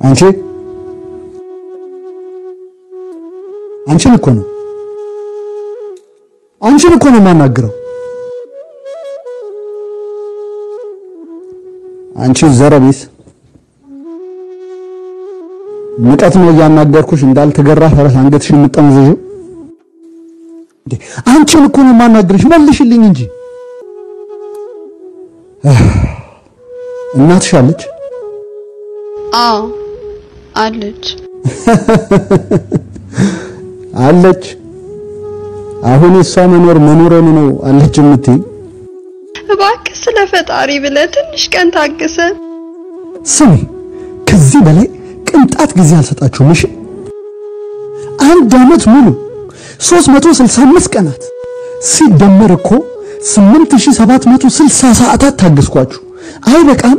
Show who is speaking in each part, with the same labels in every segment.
Speaker 1: አንቺ አንቺን እኮ ነው አንቺን እኮ ነው የማናግረው። አንቺ ዘረቢስ ንቀት ነው እያናገርኩሽ እንዳልተገራ ፈረስ አንገትሽን የምጠመዘዥው። እንዴ አንቺን እኮ ነው የማናግርሽ፣ መልሽልኝ እንጂ። እናትሽ አለች?
Speaker 2: አዎ አለች።
Speaker 1: አለች። አሁን የሷ መኖር መኖረን ነው አለች የምትይ?
Speaker 2: እባክህ ስለ ፈጣሪ ብለህ ትንሽ ቀን ታግሰን።
Speaker 1: ስሚ፣ ከዚህ በላይ ቅንጣት ጊዜ አልሰጣችሁም። እሺ፣ አንድ ዓመት ሙሉ 365 ቀናት ሲደመር እኮ 8760 ሰዓታት ታገስኳችሁ። አይበቃም?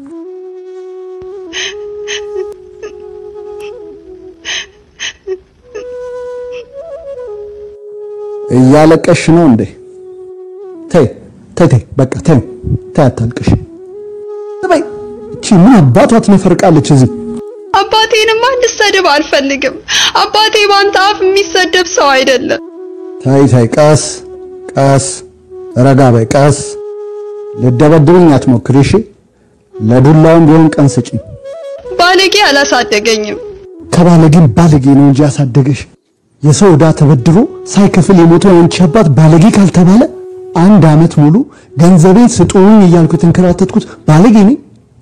Speaker 1: እያለቀሽ ነው እንዴ? ተይ ተይ ተይ፣ በቃ ተይ ተይ፣ አታልቅሽ። በይ እቺ ምን አባቷ ትነፈርቃለች እዚህ?
Speaker 2: አባቴንማ እንድሰድብ አልፈልግም። አባቴ ባንተ አፍ የሚሰደብ ሰው አይደለም።
Speaker 1: ተይ ተይ፣ ቀስ ቀስ፣ ረጋ በይ፣ ቀስ። ልደበድብኝ አትሞክሪ እሺ። ለዱላውም ቢሆን ቀን ስጪኝ።
Speaker 2: ባለጌ አላሳደገኝም።
Speaker 1: ከባለጌም ባለጌ ነው እንጂ ያሳደገሽ። የሰው ዕዳ ተበድሮ ሳይከፍል የሞተው የአንቺ አባት ባለጌ ካልተባለ አንድ ዓመት ሙሉ ገንዘቤን ስጡኝ እያልኩ የተንከራተትኩት ባለጌ ነኝ?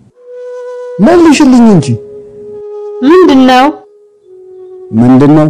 Speaker 1: መልሽልኝ እንጂ
Speaker 3: ምንድነው?
Speaker 1: ምንድነው?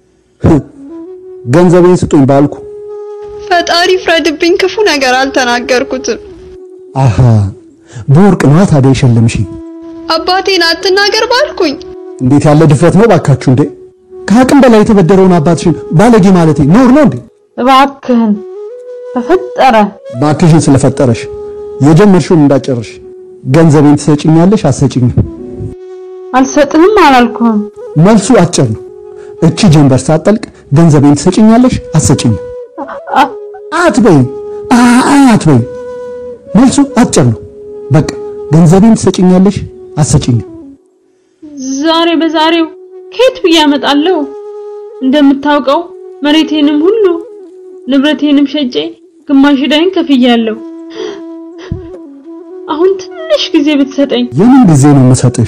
Speaker 1: ገንዘቤን ስጡኝ ባልኩ።
Speaker 2: ፈጣሪ ፍረድብኝ፣ ክፉ ነገር አልተናገርኩትም።
Speaker 1: አሃ በወርቅ ነዋ ታዲያ የሸለምሽኝ።
Speaker 2: አባቴን አትናገር ባልኩኝ
Speaker 1: እንዴት ያለ ድፍረት ነው ባካችሁ! እንዴ ከአቅም በላይ የተበደረውን አባትሽን ባለጌ ማለቴ ኖር ነው እንዴ?
Speaker 3: እባክህን በፈጠረ
Speaker 1: ባክሽን ስለፈጠረሽ የጀመርሽውን እንዳጨርሽ ገንዘቤን ትሰጭኛለሽ? አትሰጭኝም?
Speaker 3: አልሰጥህም አላልኩህም።
Speaker 1: መልሱ አጭር ነው። እቺ ጀንበር ሳትጠልቅ ገንዘቤን ትሰጭኛለሽ? አትሰጭኝም? አትበይም፣ አትበይም። መልሱ አጭር ነው። በቃ ገንዘቤን ትሰጭኛለሽ? አትሰጭኝም?
Speaker 3: ዛሬ በዛሬው ከየት ብዬ አመጣለሁ? እንደምታውቀው መሬቴንም ሁሉ ንብረቴንም ሸጬ ግማሽ ዕዳዬን ከፍያለሁ። አሁን ትንሽ ጊዜ ብትሰጠኝ።
Speaker 1: የምን ጊዜ ነው የምሰጥሽ?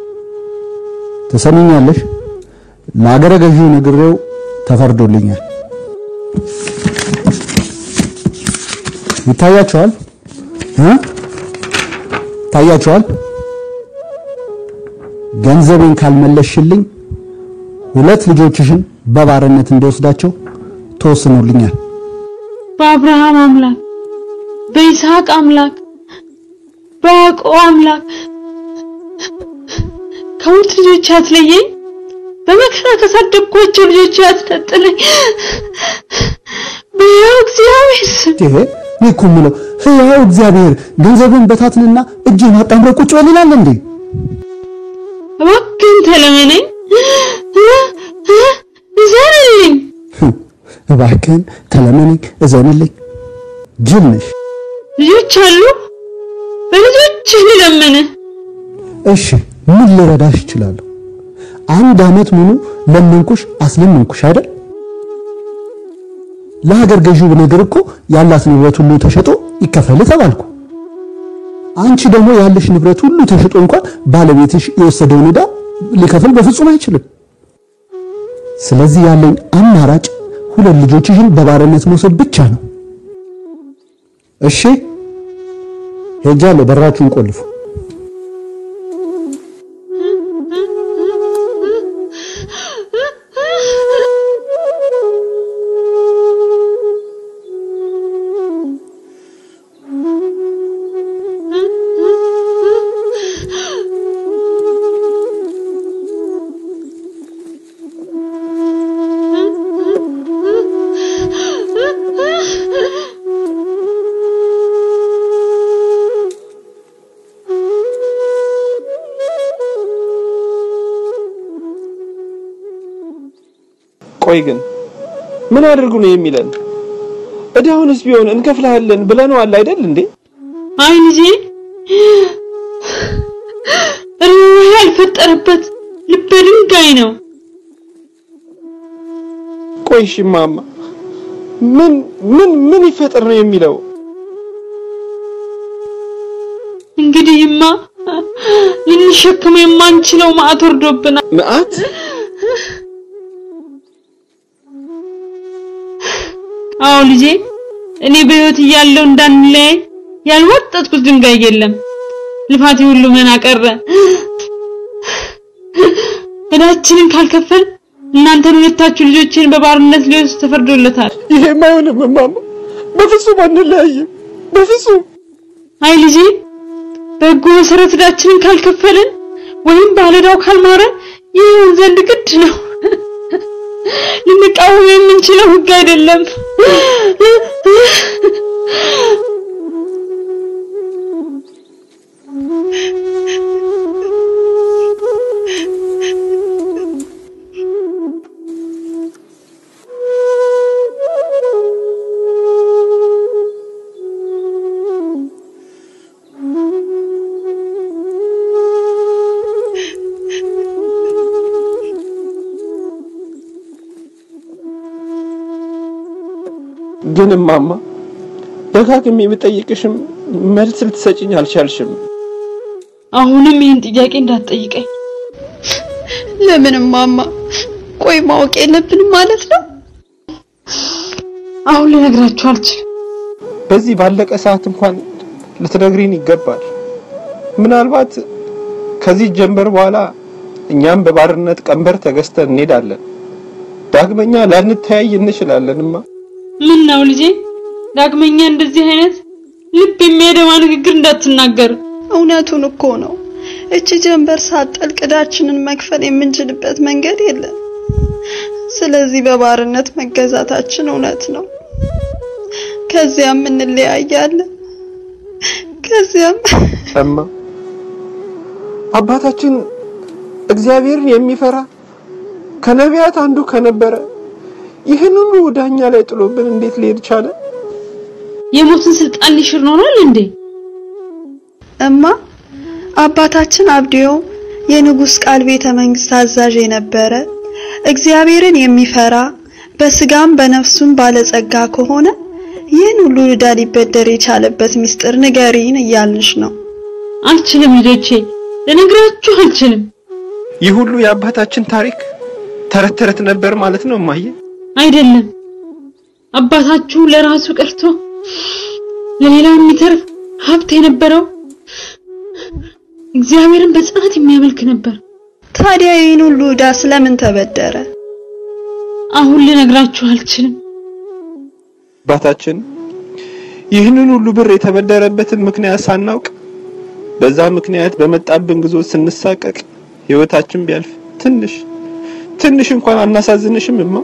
Speaker 1: ትሰሚኛለሽ? ለአገረ ገዢው ነግሬው ተፈርዶልኛል። ይታያቸዋል እ ይታያቸዋል። ገንዘቤን ካልመለስሽልኝ ሁለት ልጆችሽን በባርነት እንደወስዳቸው ተወስኖልኛል።
Speaker 3: በአብርሃም አምላክ፣ በይስሐቅ አምላክ፣ በያዕቆብ አምላክ ከሁለት ልጆች አትለየኝ። በመከራ ካሳደግኳቸው ልጆች አትነጥለኝ። በሕያው እግዚአብሔር ስም
Speaker 1: ይሄ እኔ እኮ የምለው ሕያው እግዚአብሔር ገንዘብን በታትንና እጅን አጣምረህ ቁጭ በል ይላል እንዴ?
Speaker 3: እባክህን ተለመነኝ፣ እዘንልኝ።
Speaker 1: እባክህን ተለመነኝ፣ እዘንልኝ። ጅል ነሽ።
Speaker 3: ልጆች አሉ፣ በልጆችህ ልለምንህ።
Speaker 1: እሺ ምን ልረዳሽ እችላለሁ? አንድ ዓመት ሙሉ ለመንኩሽ፣ አስለመንኩሽ አይደል? ለሀገር ገዢው ነገር እኮ ያላት ንብረት ሁሉ ተሸጦ ይከፈል ተባልኩ። አንቺ ደግሞ ያለሽ ንብረት ሁሉ ተሽጦ እንኳን ባለቤትሽ የወሰደውን ዕዳ ሊከፍል በፍጹም አይችልም። ስለዚህ ያለኝ አማራጭ ሁለት ልጆችሽን በባርነት መውሰድ ብቻ ነው። እሺ ሄጃለሁ። በራችሁን ቆልፉ።
Speaker 4: ቆይ ግን ምን አድርጉ ነው የሚለን? እዳውንስ ቢሆን እንከፍልሃለን ብለነዋል አይደል እንዴ?
Speaker 3: አይ ልጄ ርኅራኄ ያልፈጠረበት ልበ ድንጋይ ነው።
Speaker 4: ቆይ እሺ እማማ ምን ምን ምን ይፈጠር ነው የሚለው?
Speaker 3: እንግዲህማ ልንሸከመው የማንችለው መዓት ወርዶብናል።
Speaker 4: መዓት
Speaker 3: አዎ ልጄ፣ እኔ በሕይወት እያለሁ እንዳንለያይ ያልወጠጥኩት ድንጋይ የለም። ልፋቴ ሁሉ መና ቀረ። እዳችንን ካልከፈል እናንተን ሁለታችሁ ልጆችን በባርነት ሊወስድ ተፈርዶለታል።
Speaker 4: ይሄም አይሆንም እማማ፣ በፍጹም አንለያይም፣ በፍጹም
Speaker 3: አይ ልጄ፣ በሕጉ መሰረት እዳችንን ካልከፈልን ወይም ባለዕዳው ካልማረን ይሁን ዘንድ ግድ ነው። ልንቃወም የምንችለው ሕግ አይደለም።
Speaker 4: ግን እማማ ደጋግሜ የምጠይቅሽም መልስ ልትሰጭኝ አልቻልሽም።
Speaker 3: አሁንም ይህን ጥያቄ እንዳትጠይቀኝ።
Speaker 2: ለምን እማማ? ቆይ ማወቅ የለብንም ማለት ነው?
Speaker 3: አሁን ልነግራችሁ አልችልም።
Speaker 4: በዚህ ባለቀ ሰዓት እንኳን ልትነግሪን ይገባል። ምናልባት ከዚህ ጀንበር በኋላ እኛም በባርነት ቀንበር ተገዝተን እንሄዳለን። ዳግመኛ ላንተያይ እንችላለንማ።
Speaker 3: ምን ነው ልጄ፣ ዳግመኛ እንደዚህ አይነት ልብ የሚያደማ ንግግር እንዳትናገር።
Speaker 2: እውነቱን እኮ ነው። እቺ ጀንበር ሳትጠልቅ ዕዳችንን መክፈል የምንችልበት መንገድ የለም። ስለዚህ በባርነት መገዛታችን እውነት ነው። ከዚያም እንለያያለን። ከዚያም
Speaker 4: እማ አባታችን እግዚአብሔርን የሚፈራ ከነቢያት አንዱ ከነበረ ይህን ሁሉ ዳኛ ላይ ጥሎብን እንዴት ሊሄድ ቻለ?
Speaker 3: የሞትን ስልጣን ሊሽር ኖሯል እንዴ?
Speaker 2: እማ አባታችን አብዲዮ የንጉሥ ቃል ቤተ መንግስት አዛዥ የነበረ እግዚአብሔርን የሚፈራ በስጋም በነፍሱም ባለጸጋ ከሆነ ይህን ሁሉ ዕዳ ሊበደር የቻለበት ምስጢር ንገሪን እያልንሽ ነው።
Speaker 3: አልችልም ልጆቼ፣ ልነግራችሁ አልችልም።
Speaker 4: ይህ ሁሉ የአባታችን ታሪክ ተረት ተረት ነበር ማለት ነው እማዬ?
Speaker 3: አይደለም አባታችሁ ለራሱ ቀርቶ ለሌላው የሚተርፍ ሀብት የነበረው እግዚአብሔርን በጽናት የሚያመልክ ነበር።
Speaker 2: ታዲያ ይህን ሁሉ ዕዳ ስለምን ተበደረ?
Speaker 3: አሁን ልነግራችሁ አልችልም።
Speaker 4: አባታችን ይህንን ሁሉ ብር የተበደረበትን ምክንያት ሳናውቅ በዛ ምክንያት በመጣብን ግዞት ስንሳቀቅ ህይወታችን ቢያልፍ ትንሽ ትንሽ እንኳን አናሳዝንሽም እማ?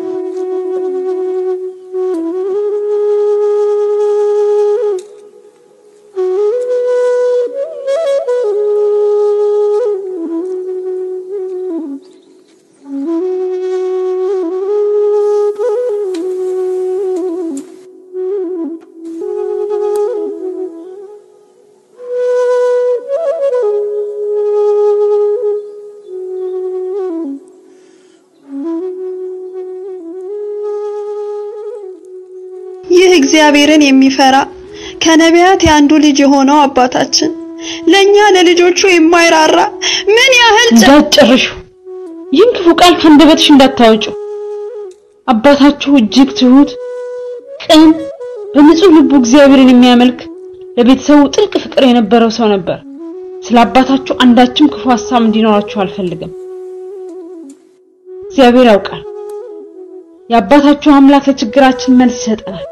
Speaker 2: ይህ እግዚአብሔርን የሚፈራ ከነቢያት የአንዱ ልጅ የሆነው አባታችን ለኛ ለልጆቹ የማይራራ ምን ያህል ጨ-
Speaker 3: እንዳትጨርሹ፣ ይህን ክፉ ቃል ከአንደበትሽ እንዳታወጩ። አባታችሁ እጅግ ትሁት፣ ቅን፣ በንጹህ ልቡ እግዚአብሔርን የሚያመልክ ለቤተሰቡ ጥልቅ ፍቅር የነበረው ሰው ነበር። ስለ አባታችሁ አንዳችም ክፉ ሀሳብ እንዲኖራችሁ አልፈልግም። እግዚአብሔር ያውቃል። የአባታችሁ አምላክ ለችግራችን መልስ ይሰጠናል።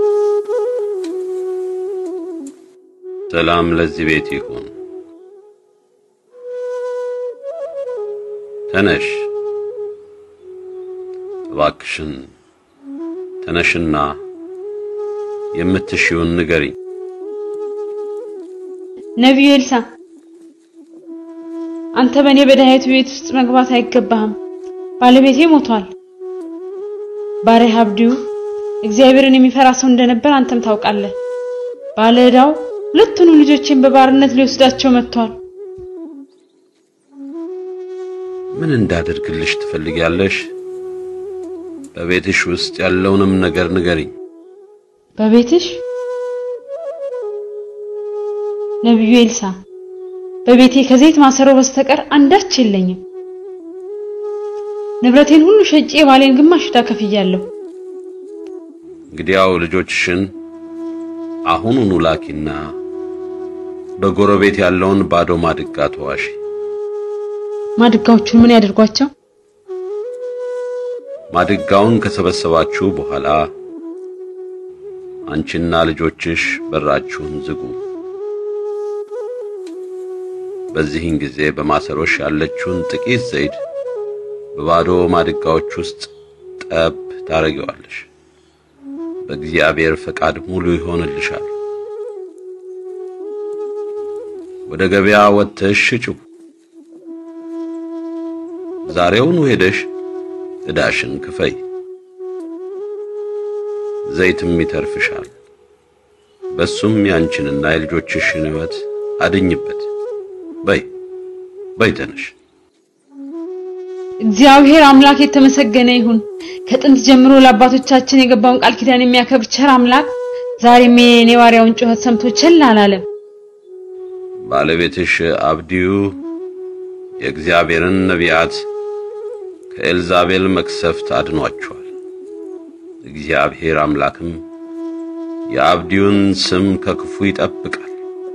Speaker 5: ሰላም ለዚህ ቤት ይሁን። ተነሽ እባክሽን ተነሽና የምትሽውን ንገሪኝ።
Speaker 3: ነቢዩ ኤልሳ አንተ በእኔ በድሃይቱ ቤት ውስጥ መግባት አይገባህም። ባለቤቴ ሞቷል። ባሪያህ አብዲዩ እግዚአብሔርን የሚፈራ ሰው እንደነበር አንተም ታውቃለህ። ባለ ዕዳው ሁለቱንም ልጆቼን በባርነት ሊወስዳቸው መጥቷል።
Speaker 5: ምን እንዳደርግልሽ ትፈልጊያለሽ? በቤትሽ ውስጥ ያለውንም ነገር ንገሪኝ።
Speaker 3: በቤትሽ ነቢዩ ኤልሳ በቤቴ ከዘይት ማሰሮ በስተቀር አንዳች የለኝም። ንብረቴን ሁሉ ሸጬ የባሌን ግማሽ ዕዳ ከፍያለሁ።
Speaker 5: እንግዲያው ልጆችሽን አሁኑኑ ላኪና በጎረቤት ያለውን ባዶ ማድጋ ተዋሺ።
Speaker 3: ማድጋዎቹን ምን ያደርጓቸው?
Speaker 5: ማድጋውን ከሰበሰባችሁ በኋላ አንቺና ልጆችሽ በራችሁን ዝጉ። በዚህን ጊዜ በማሰሮሽ ያለችውን ጥቂት ዘይት በባዶ ማድጋዎች ውስጥ ጠብ ታረጊዋለሽ። በእግዚአብሔር ፈቃድ ሙሉ ይሆንልሻል። ወደ ገበያ ወጥተሽ ሽጪው። ዛሬውኑ ሄደሽ ዕዳሽን ክፈይ፣ ዘይትም ይተርፍሻል። በሱም ያንቺንና የልጆችሽን ሕይወት አድኝበት። በይ በይ ተነሽ።
Speaker 3: እግዚአብሔር አምላክ የተመሰገነ ይሁን። ከጥንት ጀምሮ ለአባቶቻችን የገባውን ቃል ኪዳን የሚያከብር ቸር አምላክ ዛሬም የኔ ባሪያውን ጩኸት ሰምቶ ቸል አላለም።
Speaker 5: ባለቤትሽ አብዲዩ የእግዚአብሔርን ነቢያት ከኤልዛቤል መቅሰፍት አድኗቸዋል። እግዚአብሔር አምላክም የአብዲዩን ስም ከክፉ ይጠብቃል።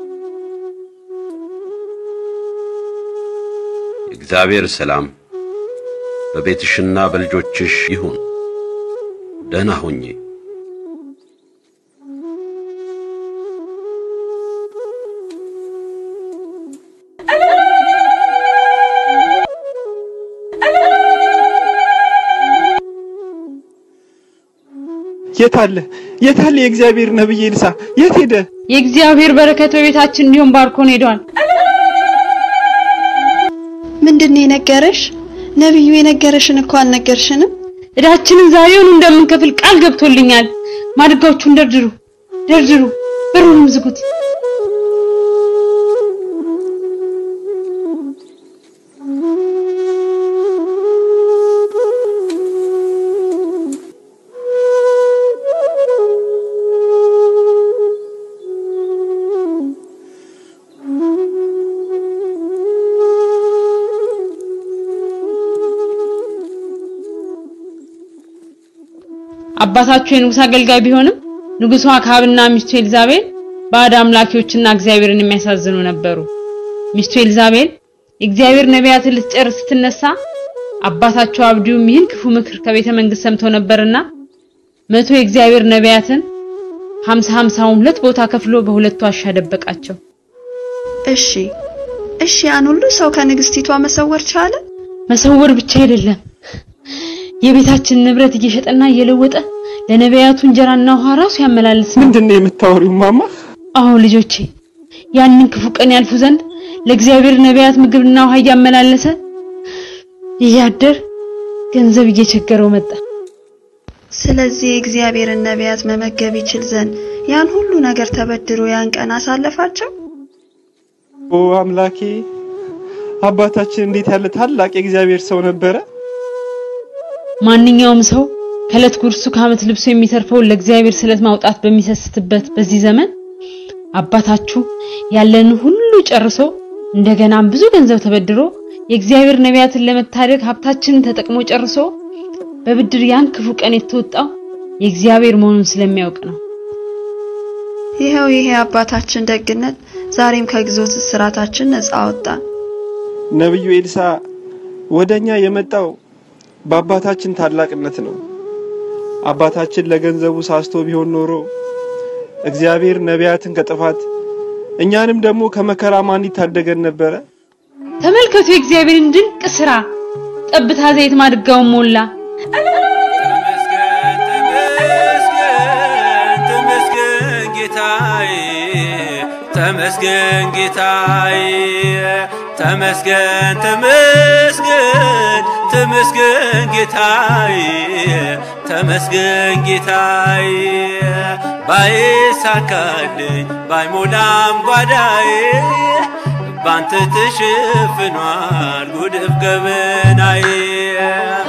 Speaker 5: የእግዚአብሔር ሰላም በቤትሽና በልጆችሽ ይሁን። ደህና ሁኚ።
Speaker 4: የት አለ የት አለ የእግዚአብሔር ነብይ ኤልሳ የት ሄደ?
Speaker 3: የእግዚአብሔር በረከት በቤታችን እንዲሆን ባርኮን ሄዷል።
Speaker 2: ምንድን ነው የነገረሽ? ነቢዩ የነገረሽን እኮ አልነገርሽንም።
Speaker 3: ዕዳችንን ዛሬውኑ እንደምንከፍል ቃል ገብቶልኛል። ማድጋዎቹን ደርድሩ ደርድሩ፣ በሩንም ዝጉት። አባታችሁ የንጉሥ አገልጋይ ቢሆንም ንጉሡ አክዓብና ሚስቱ ኤልዛቤል ባዕድ አምላኪዎችና እግዚአብሔርን የሚያሳዝኑ ነበሩ። ሚስቱ ኤልዛቤል የእግዚአብሔር ነቢያትን ልትጨርስ ስትነሳ አባታቸው አብዲዩም ይህን ክፉ ምክር ከቤተ መንግስት ሰምቶ ነበርና መቶ የእግዚአብሔር ነቢያትን ሀምሳ ሀምሳውን ሁለት ቦታ ከፍሎ በሁለቱ ዋሻ ደበቃቸው።
Speaker 2: እሺ እሺ፣ ያን ሁሉ ሰው ከንግስቲቷ መሰወር ቻለ?
Speaker 3: መሰወር ብቻ አይደለም የቤታችን ንብረት እየሸጠና እየለወጠ ለነቢያቱ እንጀራና ውሃ ራሱ ያመላልስ ነው።
Speaker 4: ምንድን ነው የምታወሪው ማማ?
Speaker 3: አዎ ልጆቼ፣ ያንን ክፉ ቀን ያልፉ ዘንድ ለእግዚአብሔር ነቢያት ምግብና ውሃ እያመላለሰ እያደር ገንዘብ እየቸገረው መጣ።
Speaker 2: ስለዚህ የእግዚአብሔርን ነቢያት መመገብ ይችል ዘንድ ያን ሁሉ ነገር ተበድሮ ያን ቀን አሳለፋቸው።
Speaker 4: ኦ አምላኬ፣ አባታችን እንዴት ያለ ታላቅ የእግዚአብሔር ሰው ነበረ።
Speaker 3: ማንኛውም ሰው ከዕለት ጉርሱ ከዓመት ልብሱ የሚተርፈውን ለእግዚአብሔር ስለት ማውጣት በሚሰስትበት በዚህ ዘመን አባታችሁ ያለንን ሁሉ ጨርሶ እንደገናም ብዙ ገንዘብ ተበድሮ የእግዚአብሔር ነቢያትን ለመታደግ ሀብታችንን ተጠቅሞ ጨርሶ በብድር ያን ክፉ ቀን የተወጣው የእግዚአብሔር መሆኑን ስለሚያውቅ ነው።
Speaker 2: ይኸው ይሄ አባታችን ደግነት ዛሬም ከግዞት እስራታችን ነፃ አወጣን።
Speaker 4: ነብዩ ኤልሳ ወደኛ የመጣው በአባታችን ታላቅነት ነው። አባታችን ለገንዘቡ ሳስቶ ቢሆን ኖሮ እግዚአብሔር ነቢያትን ከጥፋት እኛንም ደግሞ ከመከራ ማን ይታደገን ነበረ?
Speaker 3: ተመልከቱ የእግዚአብሔርን ድንቅ ስራ። ጠብታ ዘይት ማድጋውን ሞላ።
Speaker 6: ተመስገን ተመስገን ተመስገን ጌታዬ ተመስገን ጌታዬ ተመስገን ተመስገን ተመስገን ጌታዬ ተመስገን ጌታዬ ባይሳካልኝ ባይሞላም ጓዳዬ ባንተ ተሸፍኗል ጉድፍ ገበናዬ